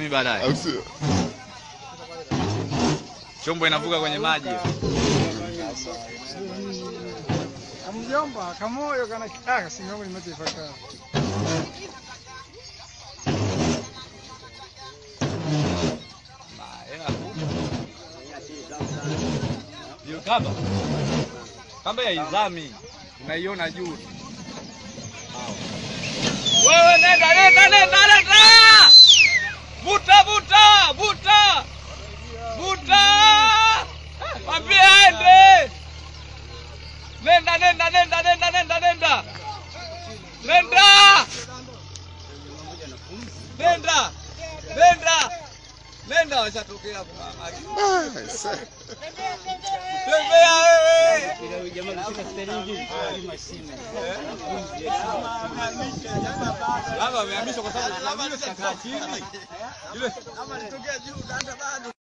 mimi baadaye. au sio? Chombo inavuka kwenye maji. Mjomba, kamoyo kana kaka singomo limatefaka. Hiyo kamba. Kamba ya izami. Unaiona juu. Wewe nenda nenda nenda nenda. Vuta vuta vuta. Vuta. Mwambie aende. Nenda nenda nenda nenda nenda nenda. Nenda. Nenda. Nenda. Nenda washatokea hapo. Ah, aise. Tembea wewe. Labda amehamishwa kwa sababu amehamishwa chini. Ile